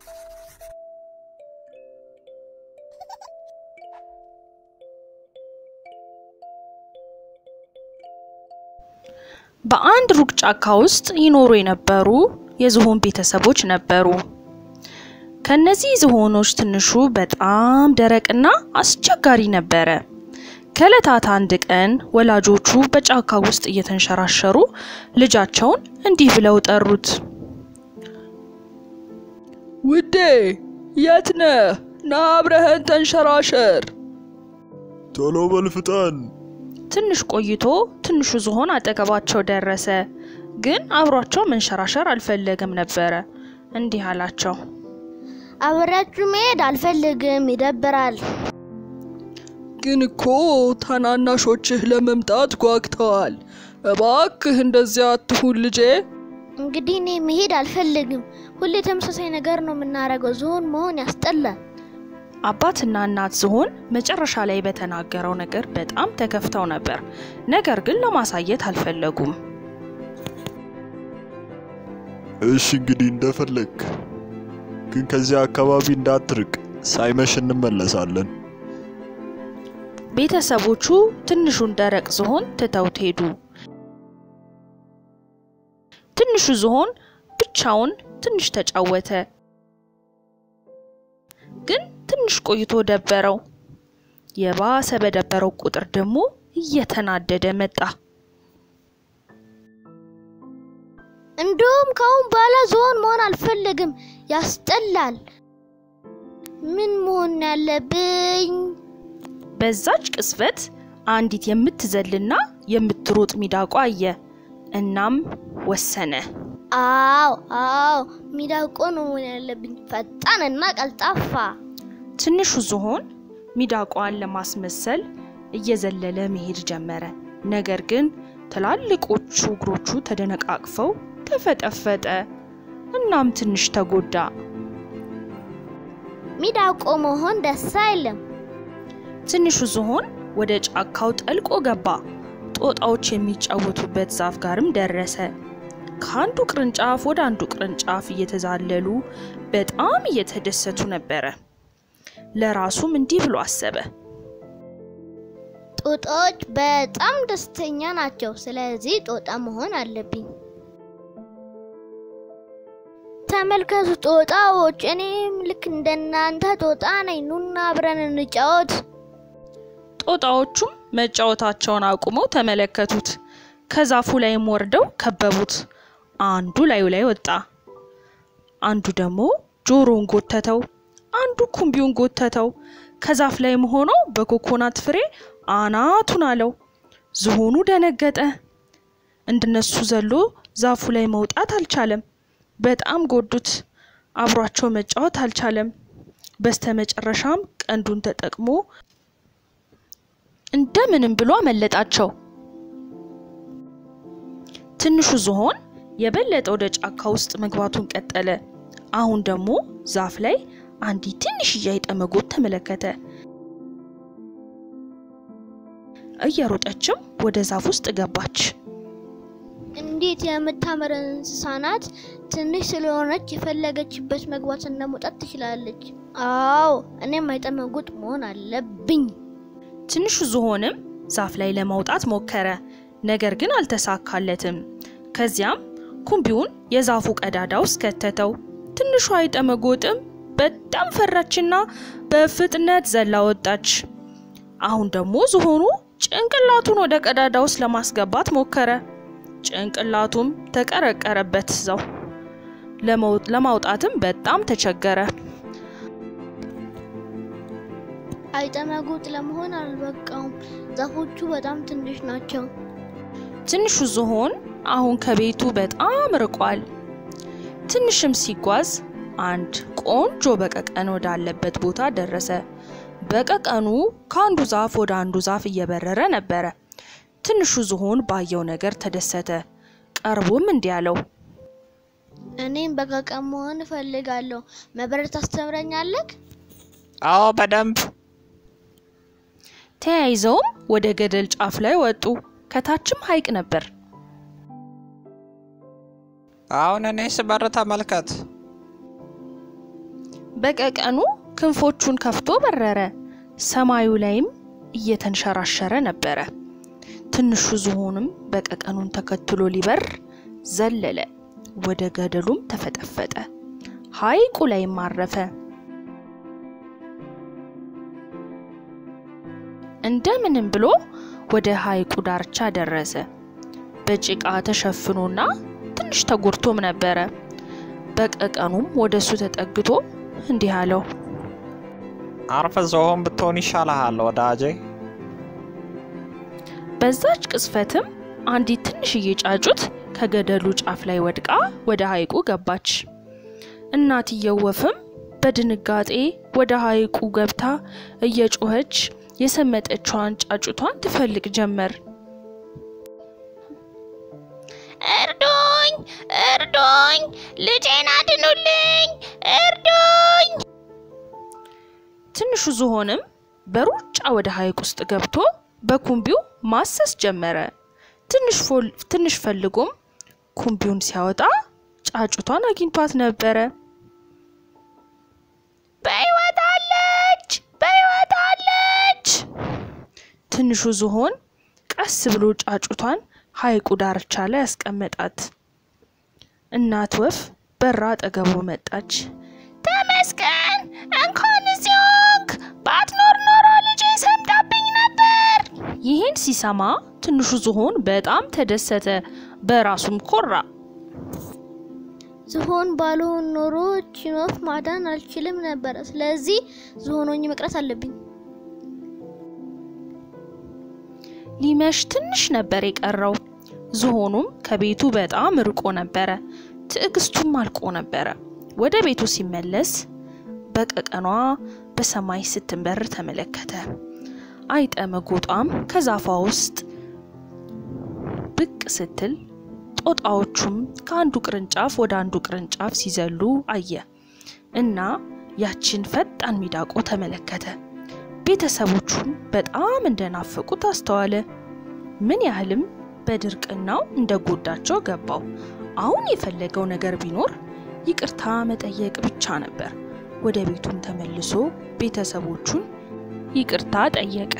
በአንድ ሩቅ ጫካ ውስጥ ይኖሩ የነበሩ የዝሆን ቤተሰቦች ነበሩ። ከነዚህ ዝሆኖች ትንሹ በጣም ደረቅና አስቸጋሪ ነበረ። ከእለታት አንድ ቀን ወላጆቹ በጫካ ውስጥ እየተንሸራሸሩ ልጃቸውን እንዲህ ብለው ጠሩት። ውዴ የት ነህ? ና አብረኸን ተንሸራሸር። ቶሎ በል ፍጠን። ትንሽ ቆይቶ ትንሹ ዝሆን አጠገባቸው ደረሰ። ግን አብሯቸው መንሸራሸር አልፈለገም ነበረ። እንዲህ አላቸው። አብሬያችሁ መሄድ አልፈልግም፣ ይደብራል። ግን እኮ ታናናሾችህ ለመምጣት ጓግተዋል። እባክህ እንደዚያ አትሁን ልጄ። እንግዲህ እኔ መሄድ አልፈልግም። ሁሌ ተመሳሳይ ነገር ነው የምናደርገው። ዝሆን መሆን ያስጠላል። አባትና እናት ዝሆን መጨረሻ ላይ በተናገረው ነገር በጣም ተከፍተው ነበር። ነገር ግን ለማሳየት አልፈለጉም። እሺ እንግዲህ እንደፈለግ፣ ግን ከዚያ አካባቢ እንዳትርቅ፣ ሳይመሽ እንመለሳለን። ቤተሰቦቹ ትንሹን ደረቅ ዝሆን ትተውት ሄዱ። ትንሹ ዝሆን ብቻውን ትንሽ ተጫወተ። ግን ትንሽ ቆይቶ ደበረው። የባሰ በደበረው ቁጥር ደግሞ እየተናደደ መጣ። እንዲሁም ከአሁን በኋላ ዝሆን መሆን አልፈልግም፣ ያስጠላል። ምን መሆን ያለብኝ? በዛች ቅስፈት አንዲት የምትዘልና የምትሮጥ ሚዳቋ አየ። እናም ወሰነ። አዎ አዎ፣ ሚዳቆ ነው መሆን ያለብኝ፣ ፈጣንና ቀልጣፋ። ትንሹ ዝሆን ሚዳቋን ለማስመሰል እየዘለለ መሄድ ጀመረ። ነገር ግን ትላልቆቹ እግሮቹ ተደነቃቅፈው ተፈጠፈጠ። እናም ትንሽ ተጎዳ። ሚዳቆ መሆን ደስ አይልም። ትንሹ ዝሆን ወደ ጫካው ጠልቆ ገባ። ጦጣዎች የሚጫወቱበት ዛፍ ጋርም ደረሰ። ከአንዱ ቅርንጫፍ ወደ አንዱ ቅርንጫፍ እየተዛለሉ በጣም እየተደሰቱ ነበረ። ለራሱም እንዲህ ብሎ አሰበ። ጦጣዎች በጣም ደስተኛ ናቸው። ስለዚህ ጦጣ መሆን አለብኝ። ተመልከቱ ጦጣዎች፣ እኔም ልክ እንደናንተ ጦጣ ነኝ። ኑና አብረን እንጫወት። ጦጣዎቹም መጫወታቸውን አቁመው ተመለከቱት። ከዛፉ ላይም ወርደው ከበቡት። አንዱ ላዩ ላይ ወጣ፣ አንዱ ደግሞ ጆሮውን ጎተተው፣ አንዱ ኩምቢውን ጎተተው። ከዛፍ ላይም ሆኖ በኮኮናት ፍሬ አናቱን አለው። ዝሆኑ ደነገጠ። እንደነሱ ዘሎ ዛፉ ላይ መውጣት አልቻለም። በጣም ጎዱት። አብሯቸው መጫወት አልቻለም። በስተመጨረሻም ቀንዱን ተጠቅሞ እንደምንም ብሎ አመለጣቸው። ትንሹ ዝሆን የበለጠ ወደ ጫካ ውስጥ መግባቱን ቀጠለ። አሁን ደግሞ ዛፍ ላይ አንዲት ትንሽዬ አይጠ መጎብ ተመለከተ። እየሮጠችም ወደ ዛፍ ውስጥ ገባች። እንዴት የምታምር እንስሳ ናት! ትንሽ ስለሆነች የፈለገችበት መግባትና መውጣት ትችላለች። አዎ እኔም አይጠመጉጥ መሆን አለብኝ። ትንሹ ዝሆንም ዛፍ ላይ ለመውጣት ሞከረ፣ ነገር ግን አልተሳካለትም። ከዚያም ኩምቢውን የዛፉ ቀዳዳ ውስጥ ከተተው። ትንሿ አይጠ መጎጥም በጣም ፈራችና በፍጥነት ዘላ ወጣች። አሁን ደግሞ ዝሆኑ ጭንቅላቱን ወደ ቀዳዳ ውስጥ ለማስገባት ሞከረ። ጭንቅላቱም ተቀረቀረበት እዛው። ለማውጣትም በጣም ተቸገረ። አይጠመጉጥ ለመሆን አልበቃውም። ዛፎቹ በጣም ትንሽ ናቸው። ትንሹ ዝሆን አሁን ከቤቱ በጣም ርቋል። ትንሽም ሲጓዝ አንድ ቆንጆ በቀቀን ወዳለበት ቦታ ደረሰ። በቀቀኑ ከአንዱ ዛፍ ወደ አንዱ ዛፍ እየበረረ ነበረ። ትንሹ ዝሆን ባየው ነገር ተደሰተ። ቀርቦም እንዲህ አለው፣ እኔም በቀቀን መሆን እፈልጋለሁ። መብረር ታስተምረኛለህ? አዎ በደንብ። ተያይዘውም ወደ ገደል ጫፍ ላይ ወጡ። ከታችም ሐይቅ ነበር። አሁን እኔ ስበር ተመልከት። በቀቀኑ ክንፎቹን ከፍቶ በረረ። ሰማዩ ላይም እየተንሸራሸረ ነበረ። ትንሹ ዝሆንም በቀቀኑን ተከትሎ ሊበር ዘለለ። ወደ ገደሉም ተፈጠፈጠ። ሐይቁ ላይም አረፈ። እንደምንም ብሎ ወደ ሐይቁ ዳርቻ ደረሰ። በጭቃ ተሸፍኖና ትንሽ ተጎድቶም ነበረ። በቀቀኑም ወደ እሱ ተጠግቶ እንዲህ አለው፣ አርፈ ዝሆን ብትሆን ይሻልሃል ወዳጄ። በዛች ቅጽበትም አንዲት ትንሽዬ ጫጩት ከገደሉ ጫፍ ላይ ወድቃ ወደ ሐይቁ ገባች። እናትየው ወፍም በድንጋጤ ወደ ሐይቁ ገብታ እየጮኸች የሰመጠችዋን ጫጩቷን ትፈልግ ጀመር። እርዱኝ! እርዱኝ! ልጄን አድኑልኝ! እርዱኝ! ትንሹ ዝሆንም በሩጫ ወደ ሐይቅ ውስጥ ገብቶ በኩምቢው ማሰስ ጀመረ። ትንሽ ፈልጎም ኩምቢውን ሲያወጣ ጫጩቷን አግኝቷት ነበረ። በሕይወት አለች! በሕይወት አለች! ትንሹ ዝሆን ቀስ ብሎ ጫጩቷን ሐይቁ ዳርቻ ላይ ያስቀመጣት። እናት ወፍ በራ አጠገቡ መጣች። ተመስገን! እንኳን እዚህ ሆንክ! ባትኖር ኖሮ ልጄ ሰምጣብኝ ነበር! ይህን ሲሰማ ትንሹ ዝሆን በጣም ተደሰተ፣ በራሱም ኮራ። ዝሆን ባልሆን ኖሮ ይህችን ወፍ ማዳን አልችልም ነበር። ስለዚህ ዝሆን ሆኜ መቅረት አለብኝ። ሊመሽ ትንሽ ነበር የቀረው። ዝሆኑም ከቤቱ በጣም ርቆ ነበረ። ትዕግስቱም አልቆ ነበረ። ወደ ቤቱ ሲመለስ በቀቀኗ በሰማይ ስትንበር ተመለከተ። አይጠ መጎጧም ከዛፏ ውስጥ ብቅ ስትል ጦጣዎቹም ከአንዱ ቅርንጫፍ ወደ አንዱ ቅርንጫፍ ሲዘሉ አየ እና ያችን ፈጣን ሚዳቆ ተመለከተ። ቤተሰቦቹም በጣም እንደናፈቁት አስተዋለ። ምን ያህልም በድርቅናው እንደጎዳቸው ገባው። አሁን የፈለገው ነገር ቢኖር ይቅርታ መጠየቅ ብቻ ነበር። ወደ ቤቱም ተመልሶ ቤተሰቦቹን ይቅርታ ጠየቀ።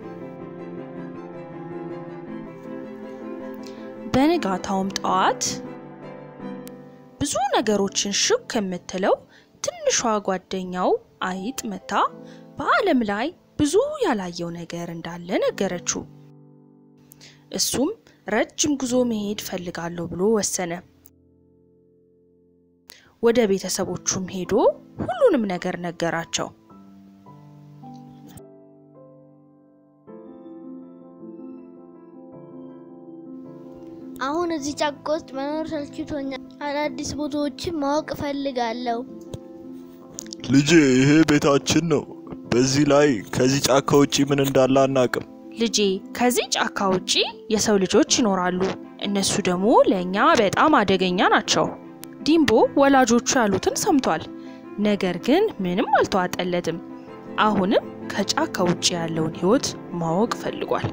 በንጋታውም ጠዋት ብዙ ነገሮችን ሹክ ከምትለው ትንሿ ጓደኛው አይጥ መታ በዓለም ላይ ብዙ ያላየው ነገር እንዳለ ነገረችው። እሱም ረጅም ጉዞ መሄድ ፈልጋለሁ ብሎ ወሰነ። ወደ ቤተሰቦቹም ሄዶ ሁሉንም ነገር ነገራቸው። አሁን እዚህ ጫካ ውስጥ መኖር ሰልችቶኛል። አዳዲስ ቦታዎችን ማወቅ እፈልጋለሁ። ልጄ ይሄ ቤታችን ነው። በዚህ ላይ ከዚህ ጫካ ውጪ ምን እንዳለ አናቅም። ልጄ ከዚህ ጫካ ውጪ የሰው ልጆች ይኖራሉ። እነሱ ደግሞ ለእኛ በጣም አደገኛ ናቸው። ዲምቦ ወላጆቹ ያሉትን ሰምቷል። ነገር ግን ምንም አልተዋጠለትም። አሁንም ከጫካ ውጪ ያለውን ሕይወት ማወቅ ፈልጓል።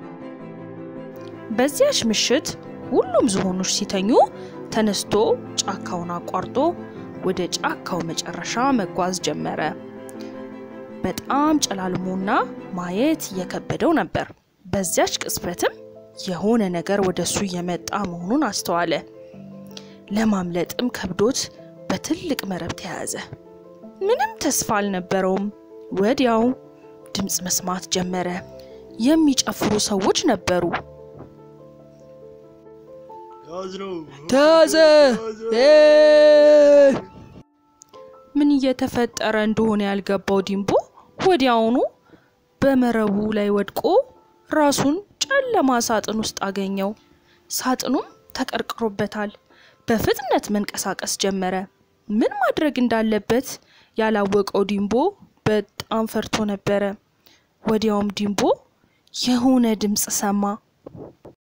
በዚያች ምሽት ሁሉም ዝሆኖች ሲተኙ ተነስቶ ጫካውን አቋርጦ ወደ ጫካው መጨረሻ መጓዝ ጀመረ። በጣም ጨላልሞና ማየት እየከበደው ነበር። በዚያች ቅጽበትም የሆነ ነገር ወደ እሱ እየመጣ መሆኑን አስተዋለ። ለማምለጥም ከብዶት በትልቅ መረብ ተያዘ። ምንም ተስፋ አልነበረውም። ወዲያው ድምፅ መስማት ጀመረ። የሚጨፍሩ ሰዎች ነበሩ። ተያዘ! እ! ምን እየተፈጠረ እንደሆነ ያልገባው ዲምቦ ወዲያውኑ በመረቡ ላይ ወድቆ ራሱን ጨለማ ሳጥን ውስጥ አገኘው። ሳጥኑም ተቀርቅሮበታል። በፍጥነት መንቀሳቀስ ጀመረ። ምን ማድረግ እንዳለበት ያላወቀው ዲምቦ በጣም ፈርቶ ነበረ። ወዲያውም ዲምቦ የሆነ ድምፅ ሰማ።